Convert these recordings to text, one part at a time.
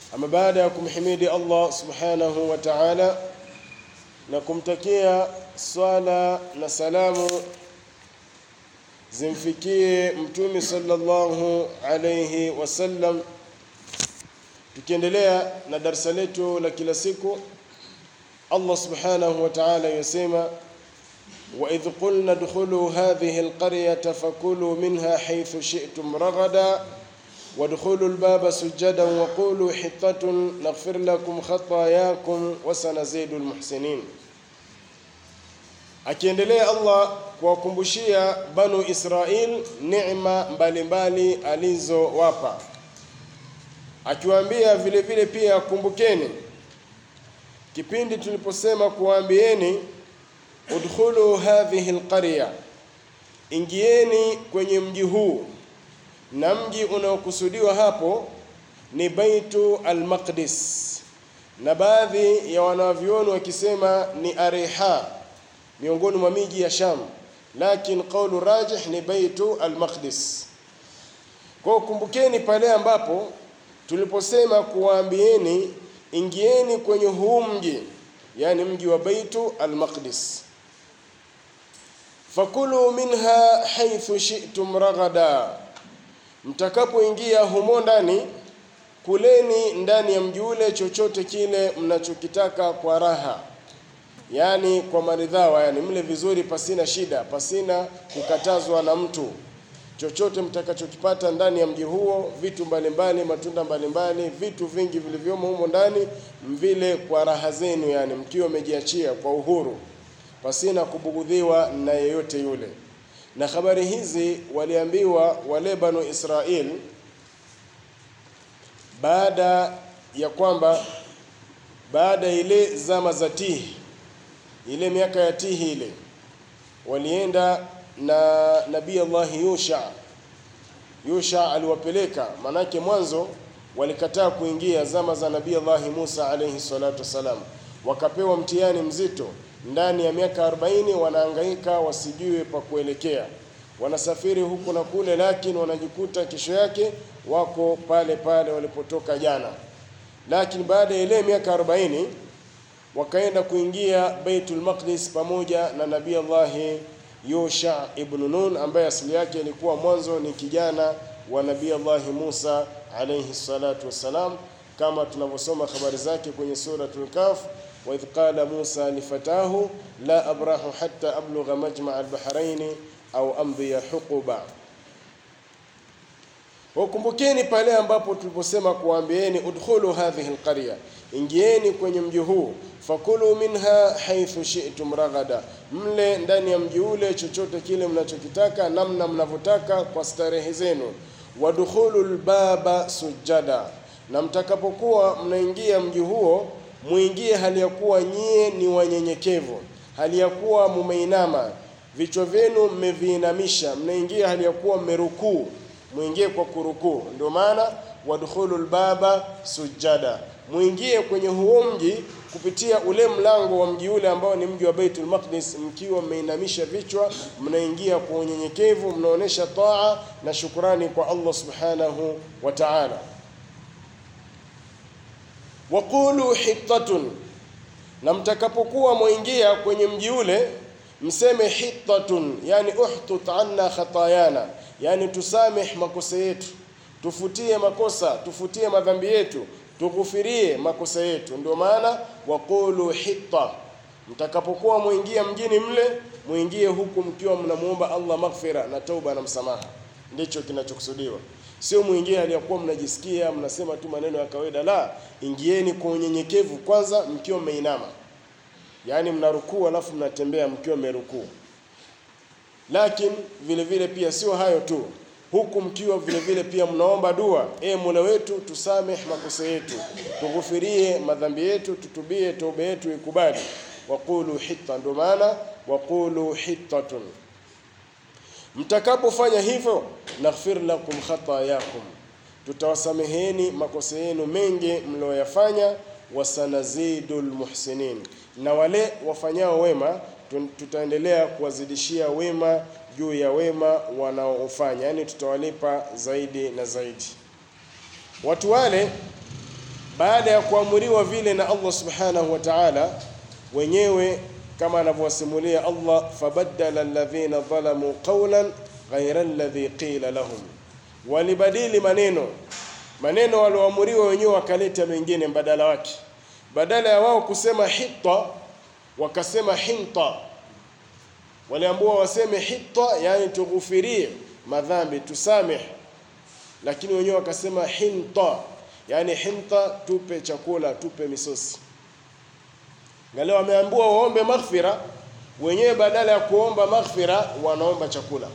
Ama baada ya kumhimidi Allah subhanahu wa ta'ala na kumtakia swala na salamu zimfikie mtume sallallahu alayhi wasallam, tukiendelea na darsa letu la kila siku, Allah subhanahu wa ta'ala yasema وإذ قلنا ادخلوا هذه القرية فكلوا منها حيث شئتم رغدا وادخلوا الباب سجدا وقولوا حطة نغفر لكم خطاياكم وسنزيد المحسنين akiendelea Allah kuwakumbushia Banu Israil neema mbalimbali alizowapa, akiwaambia vile vile pia, kumbukeni kipindi tuliposema kuwaambieni udkhulu hadhihi alqarya, ingieni kwenye mji huu, na mji unaokusudiwa hapo ni Baitu al-Maqdis, na baadhi ya wanavyuoni wakisema ni Ariha, miongoni mwa miji ya Sham, lakini kaulu rajih ni Baitu al-Maqdis. Kwa kumbukeni pale ambapo tuliposema kuwaambieni ingieni kwenye huu mji, yani mji wa Baitu al-Maqdis fakulu minha haithu shi'tum ragada, mtakapoingia humo ndani, kuleni ndani ya mji ule chochote kile mnachokitaka kwa raha, yani kwa maridhawa, yani mle vizuri, pasina shida, pasina kukatazwa na mtu. Chochote mtakachokipata ndani ya mji huo, vitu mbalimbali, matunda mbalimbali, vitu vingi vilivyomo humo ndani, mvile kwa raha zenu, yani mkiwa mmejiachia kwa uhuru pasina kubugudhiwa na yeyote yule. Na habari hizi waliambiwa wale Banu Israil baada ya kwamba baada ile zama za Tihi, ile miaka ya Tihi ile, walienda na Nabii Allah Yusha. Yusha aliwapeleka, manake mwanzo walikataa kuingia zama za Nabii Allah Musa alayhi salatu wassalam, wakapewa mtihani mzito ndani ya miaka 40 wanahangaika wasijue pa kuelekea, wanasafiri huku na kule, lakini wanajikuta kesho yake wako pale pale walipotoka jana. Lakini baada ya ile miaka 40 wakaenda kuingia Baitul Maqdis pamoja na Nabii Allah Yusha ibn Nun ambaye asili yake ilikuwa mwanzo ni kijana wa Nabii Allah Musa alayhi salatu wassalam, kama tunavyosoma habari zake kwenye suratul Kahf waidh qala Musa lifatahu la abrahu hatta ablugha majmaa albahraini au amdhiya huquba. Wakumbukeni pale ambapo tuliposema kuambieni udkhulu hadhihi alqarya, ingieni kwenye mji huu, fakulu minha haithu shi'tum ragada, mle ndani ya mji ule chochote kile mnachokitaka namna mnavyotaka kwa starehe zenu. Wadkhulu albaba sujada, na mtakapokuwa mnaingia mji huo muingie hali ya kuwa nyie ni wanyenyekevu, hali ya kuwa mumeinama, vichwa vyenu mmeviinamisha, mnaingia hali ya kuwa mmerukuu, muingie kwa kurukuu. Ndio maana wadkhulul baba sujada, muingie kwenye huo mji kupitia ule mlango wa mji ule ambao ni mji wa Baitul Maqdis, mkiwa mmeinamisha vichwa, mnaingia kwa unyenyekevu, mnaonesha taa na shukrani kwa Allah subhanahu wa ta'ala. Waqulu hittatun, na mtakapokuwa mwaingia kwenye mji ule mseme hittatun, yani uhtut anna khatayana, yani tusameh makosa yetu, tufutie makosa, tufutie madhambi yetu, tughufirie makosa yetu. Ndio maana waqulu hitta, mtakapokuwa mwingia mjini mle, mwingie huku mkiwa mnamuomba Allah maghfira na tauba na msamaha, ndicho kinachokusudiwa Sio mwingie aliyakuwa mnajisikia mnasema tu maneno ya kawaida. La, ingieni kwa unyenyekevu kwanza, mkiwa mmeinama, yaani mnarukuu alafu mnatembea mkiwa mmerukuu. Lakini vile vile pia sio hayo tu, huku mkiwa vile vile pia mnaomba dua, e Mola wetu tusameh makosa yetu, tughufirie madhambi yetu, tutubie, toba yetu ikubali. Waqulu hitta, ndio maana waqulu hittatun Mtakapofanya hivyo, naghfir lakum khatayakum, tutawasameheni makosa yenu mengi mlioyafanya. Wasanazidul muhsinin, na wale wafanyao wema tutaendelea kuwazidishia wema juu ya wema wanaofanya, yani tutawalipa zaidi na zaidi. Watu wale baada ya kuamuriwa vile na Allah subhanahu wa ta'ala, wenyewe kama anavyowasimulia Allah, fabaddala alladhina dhalamu qawlan ghayra alladhi qila lahum, walibadili maneno maneno walioamuriwa wenyewe wakaleta mengine mbadala wake, badala ya wao kusema hitta wakasema hinta. Waliambiwa waseme hitta, yani tughufirie madhambi tusameh, lakini wenyewe wakasema hinta, yani hinta, tupe chakula, tupe misosi. Ngale wameambiwa waombe maghfira, wenyewe badala ya kuomba maghfira wanaomba chakula.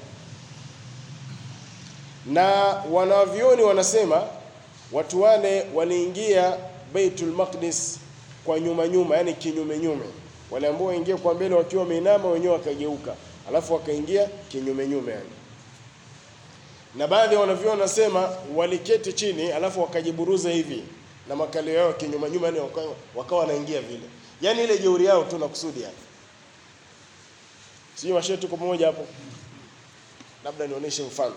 Na wanavyoni wanasema watu wale waliingia Baitul Maqdis kwa nyuma nyuma, yani kinyume nyume. Wale ambao waingia kwa mbele wakiwa wameinama, wenyewe wakageuka, alafu wakaingia kinyume nyume yani. Na baadhi ya wanavyuoni wanasema waliketi chini, alafu wakajiburuza hivi na makalio yao kinyuma nyuma, yani wakawa wakawa wanaingia vile, yani ile jeuri yao tu na kusudi yani. Sio washe, tuko pamoja hapo? Labda nionyeshe mfano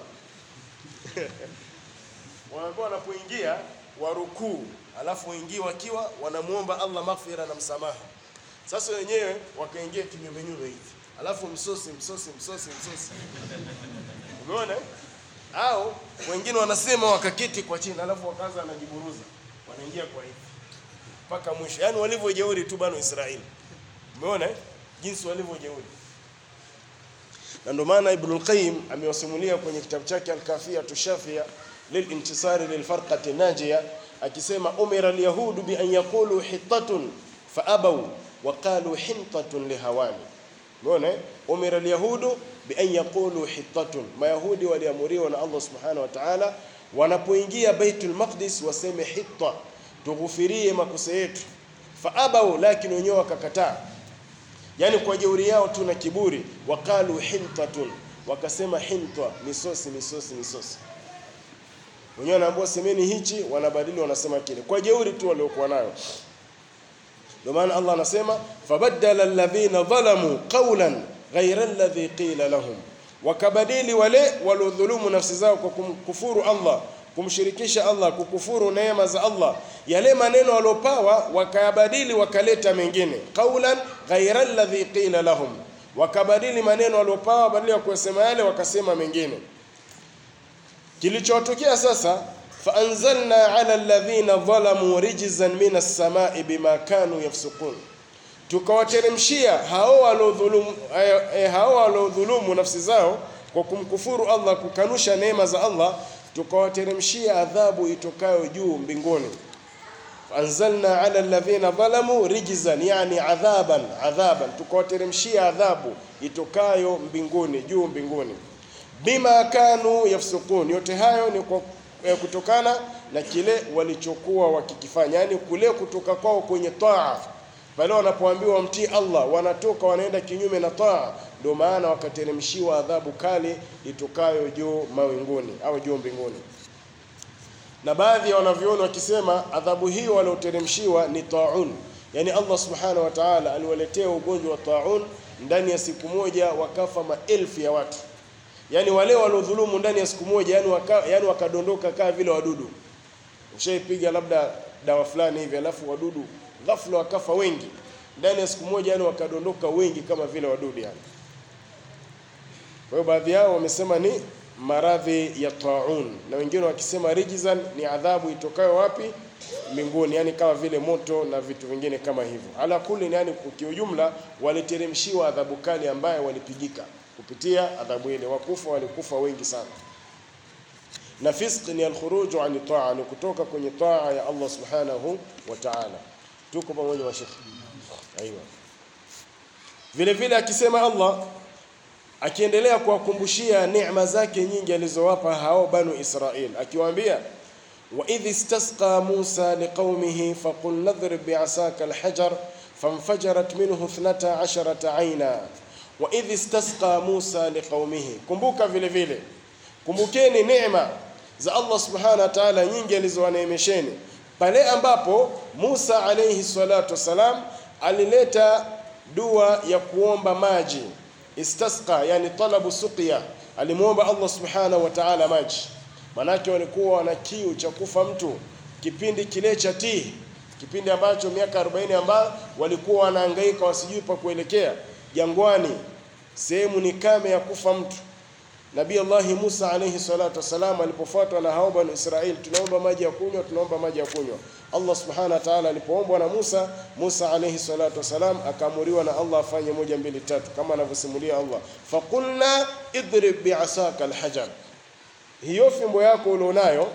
wanaambiwa wanapoingia warukuu, alafu waingie wakiwa wanamuomba Allah maghfira na msamaha. Sasa wenyewe wakaingia kinyume nyume hivi, alafu msosi msosi msosi msosi, umeona? Au wengine wanasema wakaketi kwa chini, alafu wakaanza wanajiburuza, wanaingia kwa hivi mpaka mwisho, yaani walivyojeuri tu bano Israeli. Umeona jinsi walivyojeuri, na ndio maana Ibnul Qayyim amewasimulia kwenye kitabu chake Al-Kafia Tushafia lilintisari lilfarqati najia akisema umira alyahudu bi an yaqulu hittatun fa abaw wa qalu hintatun lihawani. Umeona, umira alyahudu bi an yaqulu hittatun, mayahudi waliamuriwa na Allah subhanahu wa ta'ala wanapoingia Baitul Maqdis waseme hitta, tughufirie makosa yetu. Fa abaw, lakini wenyewe wakakataa, yani kwa jeuri yao tu na kiburi. Waqalu hintatun, wakasema hinta, misosi misosi misosi wenyewe wanaambiwa semeni hichi, wanabadili wanasema kile, kwa jeuri tu waliokuwa nayo. Ndio maana Allah anasema fabaddala alladhina dhalamu qawlan ghayra alladhi qila lahum, wakabadili wale waliodhulumu nafsi zao kwa kumkufuru Allah, kumshirikisha Allah, kukufuru neema za Allah, yale maneno waliopawa wakayabadili, wakaleta mengine. Qawlan ghayra alladhi qila lahum, wakabadili maneno waliopawa, badala ya kusema yale wakasema mengine. Kilichotokea sasa, faanzalna ala alladhina dhalamu rijzan min as-samai bima kanu yafsukun, tukawateremshia hao waliodhulumu eh, hao waliodhulumu nafsi zao kwa kumkufuru Allah, kukanusha neema za Allah, tukawateremshia adhabu itokayo juu mbinguni. Faanzalna ala alladhina dhalamu rijzan, yani adhaban adhaban, tukawateremshia adhabu itokayo mbinguni, juu mbinguni bima kanu yafsukun, yote hayo ni kwa eh, kutokana na kile walichokuwa wakikifanya, yani kule kutoka kwao kwenye taa. Pale wanapoambiwa wamtii Allah, wanatoka wanaenda kinyume na taa, ndio maana wakateremshiwa adhabu kali itokayo juu mawinguni au juu mbinguni. Na baadhi ya wanavyuoni wakisema adhabu hiyo walioteremshiwa ni taun, yani Allah subhanahu wa ta'ala aliwaletea ugonjwa wa taun, ndani ya siku moja wakafa maelfu ya watu Yaani wale waliodhulumu ndani ya siku moja, yani waka, yani wakadondoka kaa vile wadudu. Ushaipiga labda dawa fulani hivi, alafu wadudu ghafla wakafa wengi ndani ya siku moja, yani wakadondoka wengi kama vile wadudu yani. Kwa hiyo baadhi yao wamesema ni maradhi ya taun, na wengine wakisema rijzan ni adhabu itokayo wapi? Mbinguni, yani kama vile moto na vitu vingine kama hivyo. Ala kuli, yani kiujumla waliteremshiwa adhabu kali ambayo walipigika kupitia adhabu ile. Wakufa walikufa wengi sana. Na fisq ni alkhuruju ani taa, ni kutoka kwenye taa ya Allah subhanahu wa ta'ala. Tuko pamoja wa Sheikh? Aiwa. Vile vile akisema Allah akiendelea kuwakumbushia neema zake nyingi alizowapa hao banu Israil, akiwaambia wa idh istasqa Musa liqaumihi faqul nadhrib bi'asaka alhajar fanfajarat minhu 12 aina wa idh istasqa Musa liqaumihi, kumbuka vile vile, kumbukeni neema za Allah subhanahu wa ta'ala nyingi alizowaneemesheni pale ambapo Musa alayhi salatu wassalam alileta dua ya kuomba maji. Istasqa yani talabu suqya, alimwomba Allah subhanahu wa ta'ala maji, manake walikuwa wana kiu cha kufa mtu kipindi kile cha Tihi, kipindi ambacho miaka 40 ambayo walikuwa wanahangaika wasijui pa kuelekea jangwani, sehemu ni kame ya kufa mtu. Nabii Allahi Musa alayhi salatu wasalam alipofuatwa na hao bani Israeli, tunaomba maji ya kunywa, tunaomba maji ya kunywa. Allah subhanahu wa ta'ala alipoombwa na Musa, Musa alayhi salatu wasalam akaamuriwa na Allah afanye moja mbili tatu, kama anavyosimulia Allah, faqulna idrib bi'asaka alhajar, hiyo fimbo yako ulionayo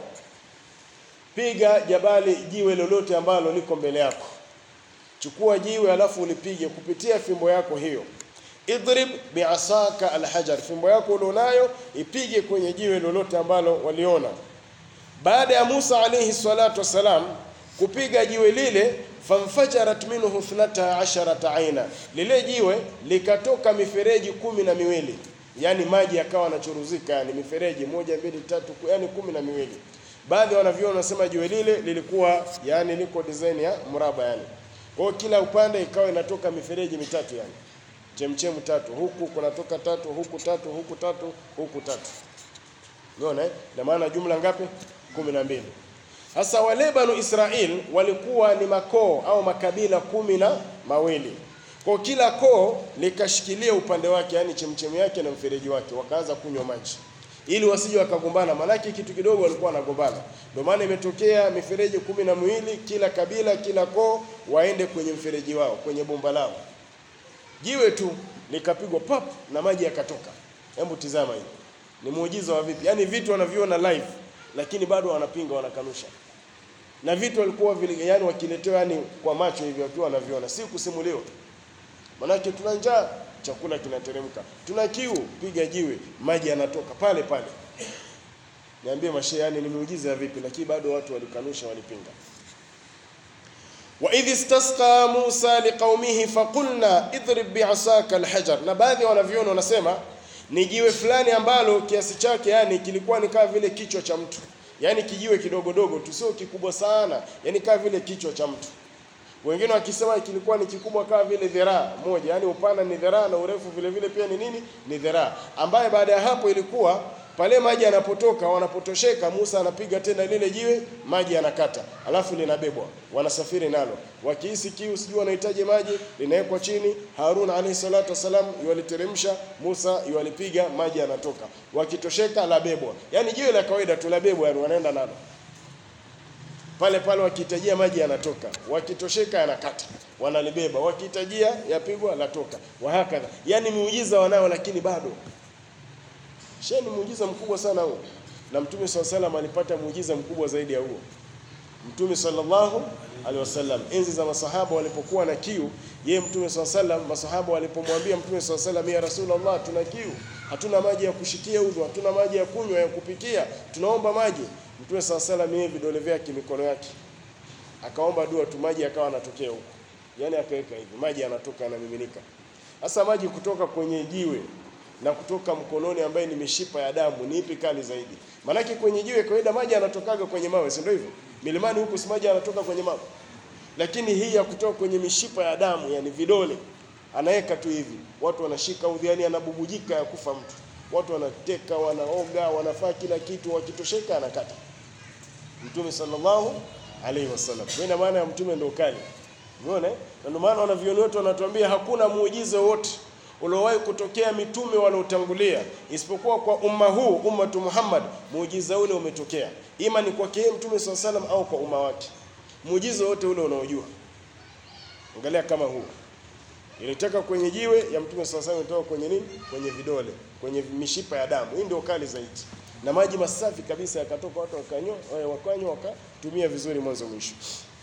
piga jabali, jiwe lolote ambalo liko mbele yako, chukua jiwe alafu ulipige kupitia fimbo yako hiyo idrib biasaka alhajar, fimbo yako ulionayo ipige kwenye jiwe lolote ambalo waliona. Baada ya Musa alayhi salatu wassalam kupiga jiwe lile, famfajarat minhu ithnata asharata aina, lile jiwe likatoka mifereji kumi na miwili, yani maji yakawa yanachuruzika, yani mifereji moja mbili tatu, yani kumi na miwili. Baadhi wanavyona wanasema jiwe lile lilikuwa yani liko design ya mraba, yani kwa hiyo kila upande ikawa inatoka mifereji mitatu yani chemchemu tatu, huku kunatoka tatu, huku tatu, huku tatu, huku tatu. Unaona eh? Na maana jumla ngapi? kumi na mbili. Sasa wale Banu Israel walikuwa ni makoo au makabila kumi na mawili. Kwa kila koo likashikilia upande wake, yani chemchemu yake na mfereji wake, wakaanza kunywa maji ili wasije wakagombana, maanake kitu kidogo walikuwa wanagombana. Ndio maana imetokea mifereji kumi na miwili, kila kabila, kila koo waende kwenye mfereji wao, kwenye bomba lao jiwe tu likapigwa pap na maji yakatoka. Hebu tizama hii, ni muujiza wa vipi? Yaani vitu wanaviona live, lakini bado wanapinga, wanakanusha. Na vitu walikuwa vile, yani wakiletewa, yani kwa macho hivi, wakiwa wanaviona, si kusimuliwa. Manake tuna njaa, chakula kinateremka, tuna kiu, piga jiwe, maji yanatoka pale pale. Niambie mashehe, yani ni muujiza wa vipi? Lakini bado watu walikanusha, walipinga wa idh istasqa Musa liqaumihi faqulna idrib bi'asaka alhajar. Na baadhi wanaviona wanasema ni jiwe fulani ambalo kiasi chake yani kilikuwa ni kama vile kichwa cha mtu, yani kijiwe kidogodogo tu, sio kikubwa sana, yani kama vile kichwa cha mtu. Wengine wakisema kilikuwa ni kikubwa kama vile dhiraa moja, yani upana ni dhiraa na urefu vile vile pia ni nini? Ni dhiraa, ambaye baada ya hapo ilikuwa pale maji yanapotoka, wanapotosheka, Musa anapiga tena lile jiwe, maji yanakata, alafu linabebwa, wanasafiri nalo. Wakihisi kiu, sijui wanahitaji maji, linawekwa chini. Harun alayhi salatu wasalam yualiteremsha, Musa yualipiga, maji yanatoka. Wakitosheka labebwa, yani jiwe la kawaida tu labebwa, yani wanaenda nalo pale pale, wakihitajia maji yanatoka, wakitosheka yanakata, wanalibeba, wakihitajia yapigwa, latoka, wahakadha. Yani miujiza wanao, lakini bado Shehe, ni muujiza mkubwa sana huo, na Mtume swalla salam alipata muujiza mkubwa zaidi ya huo. Mtume sallallahu alaihi wasallam, enzi za masahaba walipokuwa na kiu, yeye Mtume swalla salam, masahaba walipomwambia Mtume swalla salam, ya Rasulullah, tuna kiu, hatuna maji ya kushikia udhu, hatuna maji ya kunywa, ya kupikia, tunaomba maji. Mtume swalla salam, yeye vidole vyake, mikono yake, akaomba dua tu, maji akawa yanatokea huko, yani akaweka hivi, maji yanatoka, yanamiminika. Sasa maji kutoka kwenye jiwe na kutoka mkononi ambaye ni mishipa ya damu ni ipi kali zaidi? Maanake kwenye jiwe kawaida maji yanatokaga kwenye mawe, si ndio hivyo? Milimani huku si maji yanatoka kwenye mawe, lakini hii ya kutoka kwenye mishipa ya damu, yani vidole, anaweka tu hivi, watu wanashika udhi, yani anabubujika ya kufa mtu, watu wanateka, wanaoga, wanafaa kila kitu, wakitosheka anakata. Mtume sallallahu alaihi wasallam, ina maana ya mtume ndio kali, umeona? Na ndio maana wanavyoni wetu wanatuambia hakuna muujiza wote uliowahi kutokea mitume waliotangulia isipokuwa kwa umma huu ummatu Muhammad, muujiza ule umetokea, ima ni kwake yeye mtume swalla salam au kwa umma wake. Muujiza wote ule unaojua, angalia kama huu ilitoka kwenye jiwe ya mtume swalla salam, ilitoka kwenye nini? Kwenye vidole, kwenye mishipa ya damu. Hii ndio kali zaidi, na maji masafi kabisa yakatoka, watu wakanywa, wakanywa, wakatumia vizuri mwanzo mwisho.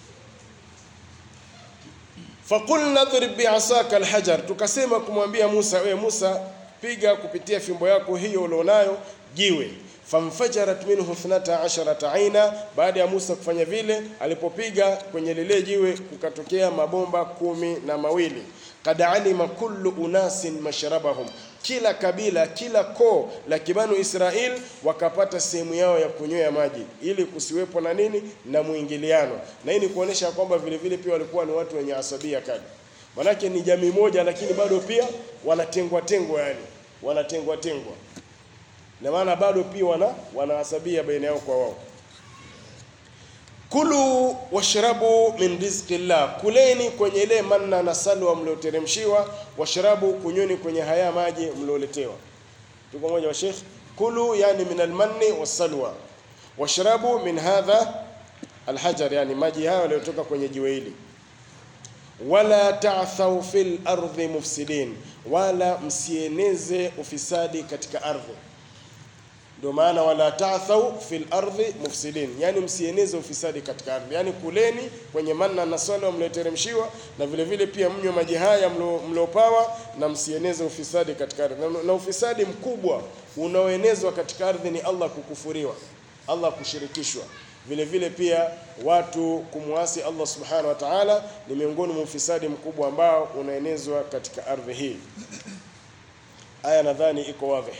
Faqulna drib bi'asaka alhajar, tukasema kumwambia Musa, we Musa, piga kupitia fimbo yako hiyo ulionayo jiwe. Famfajarat minhu ithnata asharata aina, baada ya Musa kufanya vile, alipopiga kwenye lile jiwe kukatokea mabomba kumi na mawili. Kad alima kullu unasin mashrabahum, kila kabila kila koo la kibanu Israel wakapata sehemu yao ya kunywea maji, ili kusiwepo na nini na mwingiliano. Na hii ni kuonesha kwamba vile vile pia walikuwa ni watu wenye asabia kali, manake ni jamii moja, lakini bado pia wanatengwa tengwa, yani wanatengwa tengwa, na maana bado pia wana wanaasabia baina yao kwa wao. kulu washrabu min rizqillah, kuleni kwenye ile manna na salwa mlioteremshiwa, washrabu, kunyweni kwenye haya maji mlioletewa. Tuko moja wa Sheikh, kulu yani min almanni wassalwa, washrabu min hadha alhajar, yani maji hayo yaliyotoka kwenye jiwe hili wala ta'thau fil ardi mufsidin, wala msieneze ufisadi katika ardhi. Ndio maana wala ta'thau fil ardi mufsidin, yani msieneze ufisadi katika ardhi, yani kuleni kwenye manna na salwa mlioteremshiwa, na vile vile pia mnywe maji haya mliopawa, na msieneze ufisadi katika ardhi. Na, na ufisadi mkubwa unaoenezwa katika ardhi ni Allah kukufuriwa, Allah kushirikishwa vile vile pia watu kumwasi Allah subhanahu wa ta'ala ni miongoni mwa ufisadi mkubwa ambao unaenezwa katika ardhi hii. Aya nadhani iko wazi.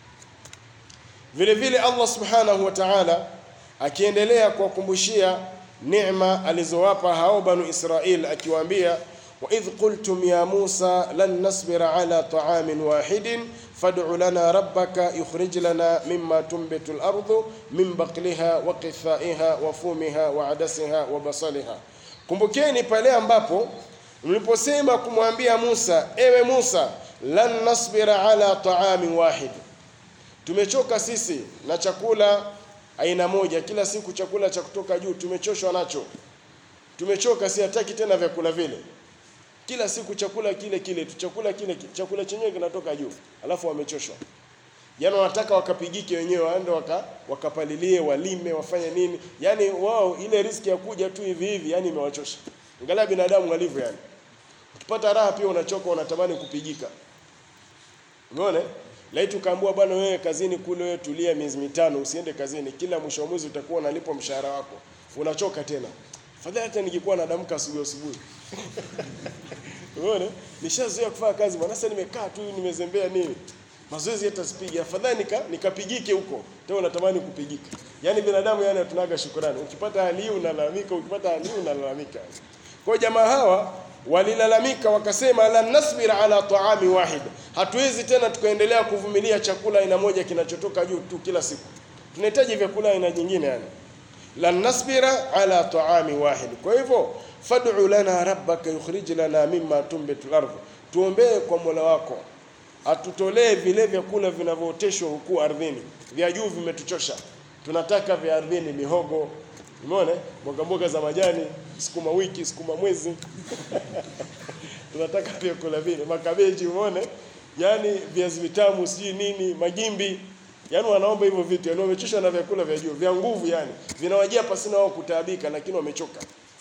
Vile vile Allah subhanahu wa ta'ala akiendelea kuwakumbushia neema alizowapa hao banu Israil akiwaambia وإذ قلتم يا موسى لن نصبر على طعام واحد فادع لنا ربك يخرج لنا مما تنبت الأرض من بقلها وقثائها وفومها وعدسها وبصلها kumbukeni pale ambapo mliposema kumwambia Musa ewe Musa lan nasbira ala taamin wahid tumechoka sisi na chakula aina moja kila siku chakula cha kutoka juu tumechoshwa nacho tumechoka si hataki tena vyakula vile kila siku chakula kile kile tu chakula kile kile. chakula chenyewe kinatoka juu alafu wamechoshwa yaani wanataka wakapigike wenyewe waende waka, wakapalilie walime wafanye nini yaani wao ile riski ya kuja tu hivi hivi yani imewachosha angalia binadamu walivyo yani ukipata raha pia unachoka unatamani kupigika umeona laiti ukaambiwa bwana wewe kazini kule wewe tulia miezi mitano usiende kazini kila mwisho wa mwezi utakuwa unalipwa mshahara wako unachoka tena fadhali hata nikikuwa nadamka asubuhi asubuhi Umeona? Nishazoea kufanya kazi bwana. Sasa nimekaa tu nimezembea nini? Mazoezi hata sipigi. Afadhali nika nikapigike huko. Tena unatamani kupigika. Yaani binadamu yani hatunaga shukrani. Ukipata hali hii unalalamika, ukipata hali hii unalalamika. Kwa jamaa hawa walilalamika wakasema la nasbira ala taami wahid. Hatuwezi tena tukaendelea kuvumilia chakula aina moja kinachotoka juu tu kila siku. Tunahitaji vyakula aina nyingine yani. La nasbira ala taami wahid. Kwa hivyo fad'u lana rabbaka yukhrij lana mimma tumbitu ardh, tuombee kwa Mola wako atutolee vile vyakula vinavyooteshwa huku ardhini. Vya juu vimetuchosha, tunataka vya ardhini, mihogo, umeona, mboga mboga za majani, sukuma wiki, sukuma mwezi tunataka vyakula vile, makabeji, umeona, yani viazi vitamu, sijui nini, magimbi Yaani wanaomba hivyo vitu, yaani wamechoshwa na vyakula vya juu, vya nguvu yani. Vinawajia pasina wao kutaabika lakini wamechoka.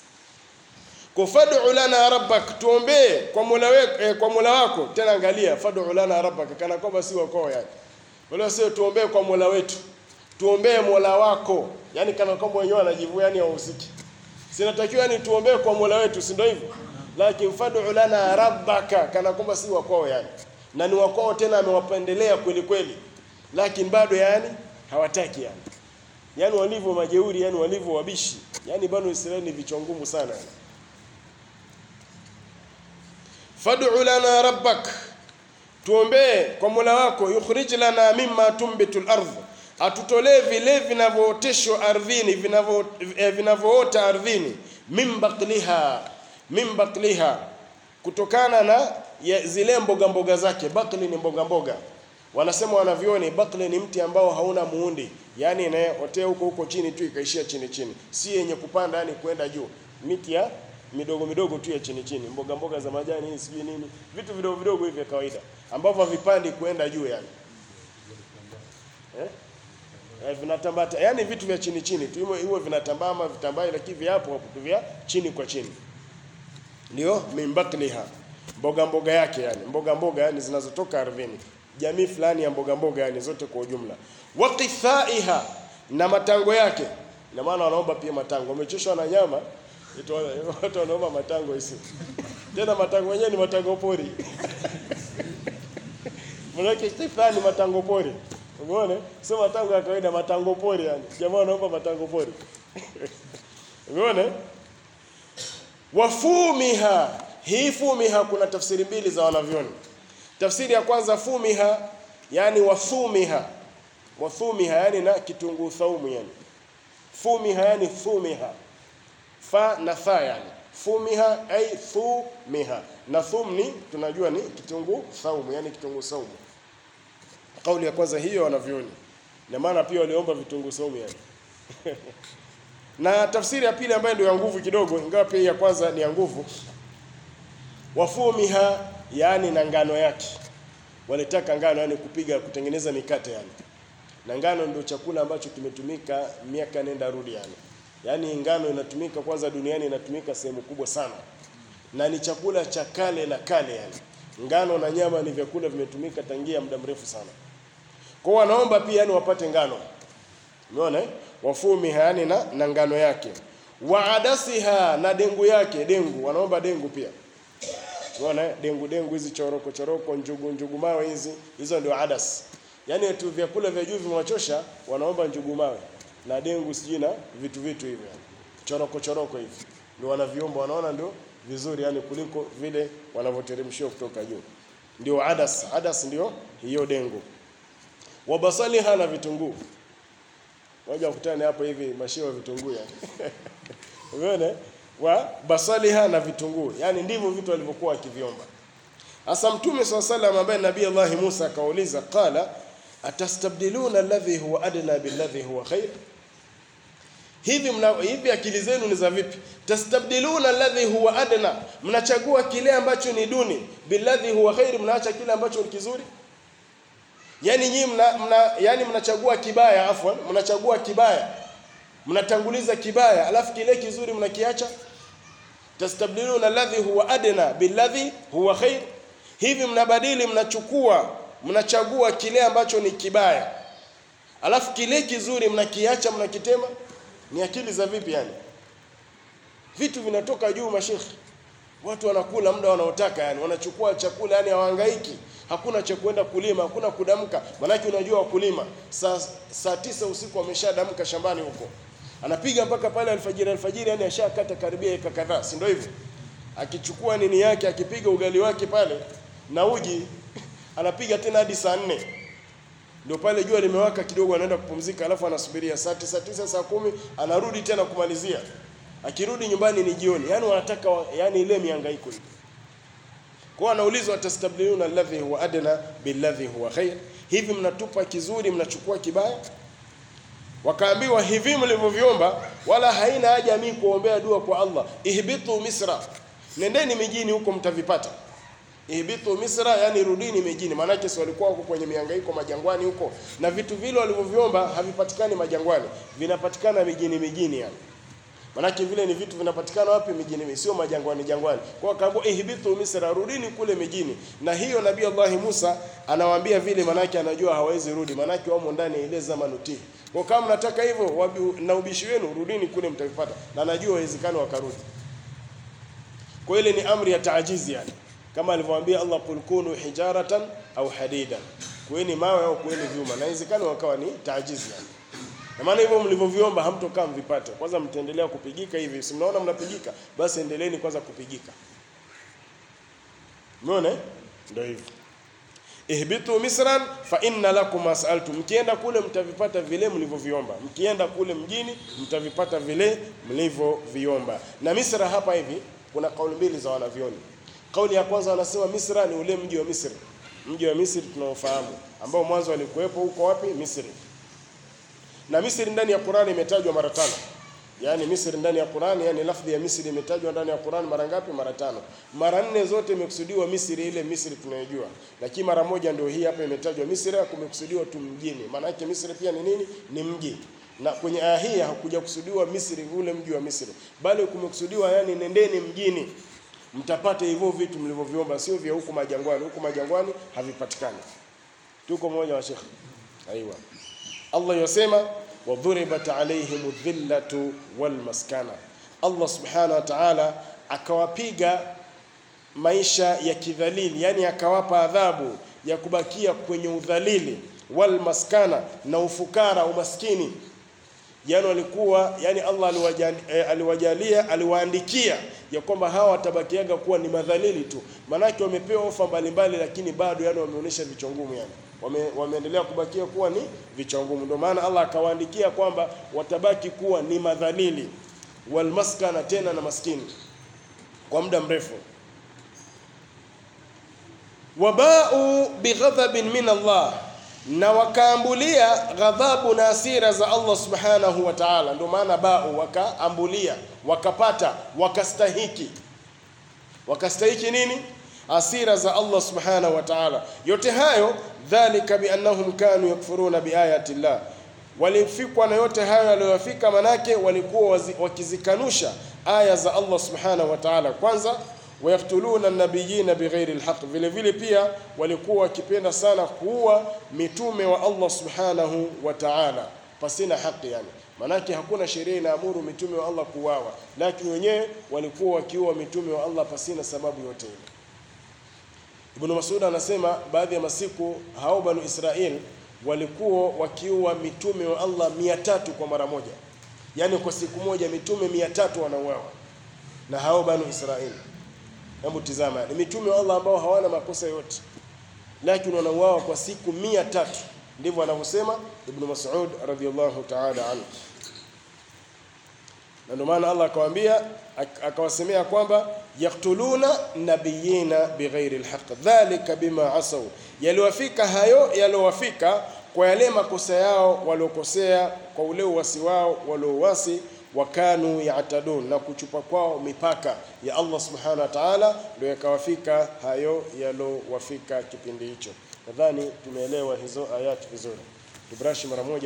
Kwa fad'u lana rabbak, tuombee kwa Mola wako, eh, kwa Mola wako. Tena angalia, fad'u lana rabbak, kana kwamba si wako yani. Wala sio tuombee kwa Mola wetu. Tuombee Mola wako. Yaani kana kwamba wenyewe wanajivua yani wahusiki. Sinatakiwa yani tuombee kwa Mola wetu, si ndio hivyo? Lakini fad'u lana rabbaka, kana kwamba si wako yani. Na ni wako tena amewapendelea kweli kweli. Lakini bado yani hawataki yani. Yaani walivyo majeuri, yani walivyo wabishi. Yaani bado Israeli ni vichwa ngumu sana yani. fad'u lana rabbak, tuombee kwa Mola wako, yukhrij lana mimma tumbitu al-ardh, atutolee vile vinavyooteshwa ardhini, vinavyo eh, vinavyoota ardhini, min bakliha, min bakliha, kutokana na ya zile mboga mboga zake. Bakli ni mboga mboga, wanasema wanavyoni, bakli ni mti ambao hauna muundi, yani inayotea huko huko chini tu ikaishia chini chini, si yenye kupanda yani kwenda juu, miti ya midogo midogo tu ya chini chini, mboga mboga za majani hii sijui nini, vitu vidogo vidogo hivi vya kawaida ambavyo havipandi kuenda juu yani eh? Eh, vinatambata yani vitu vya chini chini tu, hivyo hivyo vinatambaa ama vitambai, lakini viapo hapo tu vya chini kwa chini, ndio mimbakliha, mboga mboga yake yani, mboga mboga yani zinazotoka ardhini, jamii fulani ya mboga mboga yani zote kwa ujumla, wa qithaiha, na matango yake. Ina maana wanaomba pia matango, wamechoshwa na nyama Ito watu wanaomba matango isi. Tena matango yenyewe ni matango pori. Mwanake Stefani matango pori. Umeona? Sio matango ya kawaida, matango pori yani. Jamaa wanaomba matango pori. Umeona? Wafumiha. Hii fumiha kuna tafsiri mbili za wanavyoni. Tafsiri ya kwanza fumiha, yani wathumiha. Wathumiha yani na kitunguu thaumu yani. Fumiha yani thumiha fa na tha yani fumiha ay thumiha na thum ni tunajua ni kitunguu saumu yani kitunguu saumu kauli ya kwanza hiyo wanavyoni na maana pia waliomba vitunguu saumu yani na tafsiri ya pili ambayo ndio ya nguvu kidogo ingawa pia ya kwanza ni ya nguvu wafumiha yani na ngano yake walitaka ngano yani kupiga kutengeneza mikate yani na ngano ndio chakula ambacho kimetumika miaka nenda rudi yani yaani ngano inatumika kwanza duniani inatumika sehemu kubwa sana na ni chakula cha kale na kale yani ngano na nyama ni vyakula vimetumika tangia muda mrefu sana kwa hiyo wanaomba pia yani wapate ngano umeona eh? wafumiha yani na, na ngano yake waadasiha na dengu yake dengu wanaomba dengu pia umeona eh? dengu dengu hizi choroko choroko njugu njugu mawe hizi hizo ndio adas yaani tu vyakula vya juu vimewachosha wanaomba njugu mawe na dengu sijui na vitu vitu hivyo yani. choroko choroko hivi ndio wanaviomba wanaona ndio vizuri yani kuliko vile wanavyoteremshiwa kutoka juu ndio adas adas ndio hiyo dengu wabasaliha na vitunguu moja kutane hapo hivi mashio ya vitunguu yani umeona wa basaliha na vitunguu yani ndivyo vitu walivyokuwa wakiviomba hasa mtume swalla salam ambaye nabii Allah Musa akauliza qala atastabdiluna alladhi huwa adna billadhi huwa khair hivi mna, hivi akili zenu ni za vipi tastabdiluna alladhi huwa adna mnachagua kile ambacho ni duni billadhi huwa khair mnaacha kile ambacho ni kizuri yani nyinyi mna, mna yani mnachagua kibaya afwan mnachagua kibaya mnatanguliza kibaya alafu kile kizuri mnakiacha tastabdiluna alladhi huwa adna billadhi huwa khair hivi mnabadili mnachukua mnachagua kile ambacho ni kibaya alafu kile kizuri mnakiacha mnakitema ni akili za vipi yani vitu vinatoka juu mashekhi watu wanakula muda wanaotaka yani wanachukua chakula yani hawahangaiki hakuna cha kwenda kulima hakuna kudamka manake unajua wakulima saa saa tisa usiku wameshadamka shambani huko anapiga mpaka pale alfajiri alfajiri yani ashakata karibia eka kadhaa si ndio hivyo akichukua nini yake akipiga ugali wake pale na uji anapiga tena hadi saa nne ndio pale jua limewaka kidogo anaenda kupumzika alafu anasubiria saa tisa tisa saa kumi anarudi tena kumalizia akirudi nyumbani ni jioni yani wanataka wa- yani ile mihangaiko ile kwa anaulizwa tastabdiluna alladhi huwa adna billadhi huwa khair hivi mnatupa kizuri mnachukua kibaya wakaambiwa hivi mlivyoviomba wala haina haja mimi kuombea dua kwa Allah ihbitu misra nendeni mijini huko mtavipata ihbitu misra yani rudini mijini maanake si walikuwa huko kwenye mihangaiko majangwani huko na vitu vile walivyoviomba havipatikani majangwani vinapatikana mijini mijini yani Manake vile ni vitu vinapatikana wapi mijini, sio majangwani jangwani. Kwa hiyo akaambiwa ihbitu misra, rudini kule mijini. Na hiyo Nabii Allah Musa anawaambia vile, manake anajua hawezi rudi, manake wamo ndani ya ile zamanuti. Kwa kama mnataka hivyo wabi- na ubishi wenu, rudini kule mtavipata, na anajua haiwezekani wakarudi. Kwa ile ni amri ya taajizi yani, kama alivyowaambia Allah, qul kunu hijaratan au hadida, kuweni mawe au kuweni vyuma, na inawezekana wakawa ni taajizi yani. Na maana hivyo mlivyoviomba hamtokaa mvipate. Kwanza mtaendelea kupigika hivi. Si mnaona mnapigika? Basi endeleeni kwanza kupigika. Umeona? eh? Ndio hivyo. Ihbitu misran fa inna lakum ma sa'altum. Mkienda kule mtavipata vile mlivyoviomba. Mkienda kule mjini mtavipata vile mlivyoviomba. Na Misra hapa hivi kuna kauli mbili za wanavyoni. Kauli ya kwanza wanasema Misra ni ule mji wa Misri. Mji wa Misri tunaofahamu ambao mwanzo alikuwepo huko wapi? Misri na Misri ndani ya Qur'ani imetajwa mara tano. Yaani Misri ndani ya Qur'ani, yani lafdhi ya Misri imetajwa ndani ya Qur'ani mara ngapi? Mara tano. Mara nne zote imekusudiwa Misri ile Misri tunayojua. Lakini mara moja ndio hii hapa imetajwa Misri kumekusudiwa tu mjini. Maana yake Misri pia ni nini? Ni mji. Na kwenye aya hii hakuja kusudiwa Misri ule mji wa Misri, bali kumekusudiwa yani nendeni mjini mtapata hivyo vitu mlivyoviomba, sio vya huku majangwani. Huku majangwani havipatikani. Tuko mmoja wa Sheikh. Aiwa. Allah yasema wadhuribat alaihim dhillatu wal maskana. Allah subhanahu wa ta'ala akawapiga maisha ya kidhalili, yani akawapa adhabu ya kubakia kwenye udhalili, wal maskana, na ufukara, umaskini. Yani walikuwa yani Allah aliwajalia, eh, aliwajalia aliwaandikia ya kwamba hawa watabakiaga kuwa ni madhalili tu, maanake wamepewa ofa mbalimbali, lakini bado yani wameonyesha vichwa ngumu yani wame, wameendelea kubakia kuwa ni vichwa ngumu. Ndio maana Allah akawaandikia kwamba watabaki kuwa ni madhalili. walmaskana, tena na maskini kwa muda mrefu. Wabau bighadhabin min Allah, na wakaambulia ghadhabu na hasira za Allah subhanahu wa ta'ala. Ndio maana bau, wakaambulia, wakapata, wakastahiki. Wakastahiki nini? Hasira za Allah subhanahu wa ta'ala. Yote hayo dhalika biannahum kanu yakfuruna biayati llah, walifikwa na yote hayo yaliyowafika, manake walikuwa wakizikanusha aya za Allah subhanahu wa ta'ala. Kwanza wayaktuluna nabiyina bighairi lhaq, vile vile pia walikuwa wakipenda sana kuua mitume wa Allah subhanahu wa ta'ala pasina haki, yani manake hakuna sheria inaamuru mitume wa Allah kuuawa, lakini wenyewe walikuwa wakiua mitume wa Allah pasina sababu yote ile. Ibn Mas'ud anasema baadhi ya masiku hao Banu Israel walikuwa wakiua mitume wa Allah mia tatu kwa mara moja, yaani kwa siku moja mitume mia tatu wanauawa na hao Banu Israel. Hebu tizama, ni mitume wa Allah ambao hawana makosa yote, lakini wanauawa kwa siku mia tatu. Ndivyo anavyosema Ibn Mas'ud radhiyallahu ta'ala anhu, na ndio maana Allah akawaambia akawasemea kwamba yaktuluna nabiyina bighairi lhaq dhalika bima asau, yaliwafika hayo yaliowafika kwa yale makosa yao waliokosea, kwa ule uwasi wao waliowasi wakanu yatadun, na kuchupa kwao mipaka ya Allah subhanahu wa ta'ala, ndio yakawafika hayo yalowafika kipindi hicho. Nadhani tumeelewa hizo ayati vizuri. Tubrashi mara moja.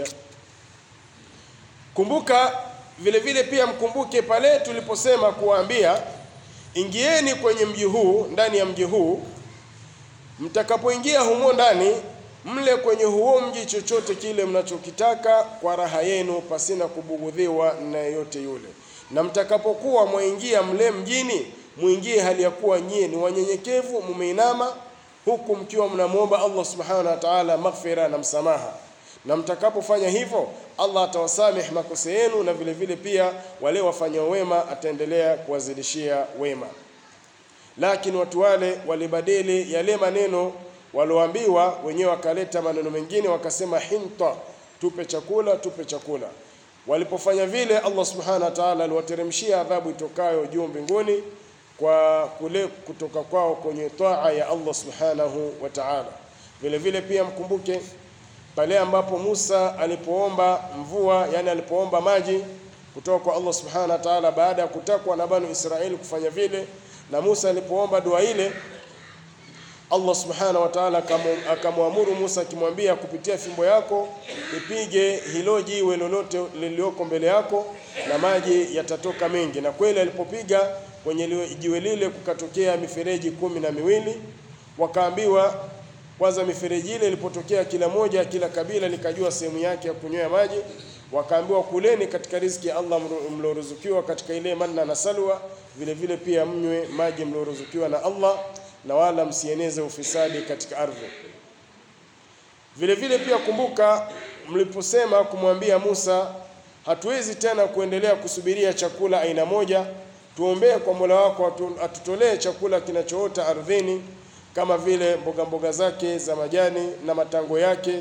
Kumbuka vile vile pia mkumbuke pale tuliposema kuwaambia, ingieni kwenye mji huu, ndani ya mji huu, mtakapoingia humo ndani mle kwenye huo mji chochote kile mnachokitaka kwa raha yenu, pasina kubugudhiwa na yeyote yule. Na mtakapokuwa mwaingia mle mjini, muingie hali ya kuwa nyie ni wanyenyekevu, mumeinama, huku mkiwa mnamwomba Allah subhanahu wa ta'ala maghfira na msamaha. Na mtakapofanya hivyo, Allah atawasamehe makosa yenu, na vile vile pia wale wafanyao wema ataendelea kuwazidishia wema. Lakini watu wale walibadili yale maneno walioambiwa wenyewe wakaleta maneno mengine, wakasema hinta, tupe chakula, tupe chakula. Walipofanya vile, Allah subhanahu wa ta'ala aliwateremshia adhabu itokayo juu mbinguni kwa kule kutoka kwao kwenye taa ya Allah subhanahu wa ta'ala. Vile vile pia mkumbuke pale ambapo Musa alipoomba mvua, yani alipoomba maji kutoka kwa Allah subhanahu wa ta'ala, baada ya kutakwa na Banu Israeli kufanya vile, na Musa alipoomba dua ile Allah subhanahu wa ta'ala akamwamuru Musa akimwambia, kupitia fimbo yako ipige hilo jiwe lolote lilioko mbele yako na maji yatatoka mengi. Na kweli alipopiga kwenye jiwe lile kukatokea mifereji kumi na miwili. Wakaambiwa kwanza, mifereji ile ilipotokea, kila moja kila kabila likajua sehemu yake ya kunywea maji. Wakaambiwa kuleni katika riziki ya Allah mlioruzukiwa katika ile manna na salwa, vile vile pia mnywe maji mlioruzukiwa na Allah na wala msieneze ufisadi katika ardhi. Vile vile pia kumbuka, mliposema kumwambia Musa, hatuwezi tena kuendelea kusubiria chakula aina moja, tuombee kwa Mola wako atutolee chakula kinachoota ardhini kama vile mboga mboga zake za majani na matango yake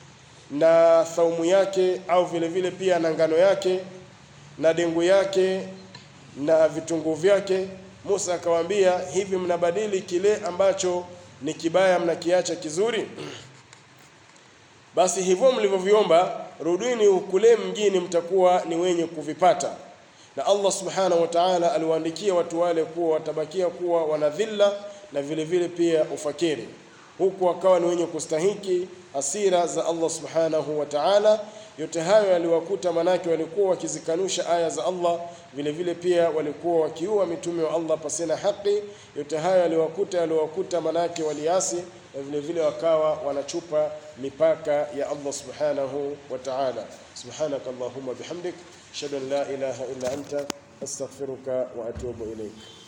na thaumu yake, au vile vile pia na ngano yake na dengu yake na vitunguu vyake. Musa akawaambia, hivi mnabadili kile ambacho ni kibaya mnakiacha kizuri? Basi hivyo mlivyoviomba, rudini kule mjini, mtakuwa ni wenye kuvipata. Na Allah subhanahu wa ta'ala aliwaandikia watu wale kuwa watabakia kuwa wanadhilla na vile vile pia ufakiri, huku wakawa ni wenye kustahiki hasira za Allah subhanahu wa ta'ala. Yote hayo yaliwakuta, manake walikuwa wakizikanusha aya za Allah, vile vile pia walikuwa wakiua mitume wa Allah pasina haki. Yote hayo yaliwakuta, yaliwakuta manake waliasi, na vile vile wakawa wanachupa mipaka ya Allah subhanahu wa ta'ala. Subhanaka Allahumma bihamdik ashhadu an la ilaha illa anta astaghfiruka wa atubu ilayk.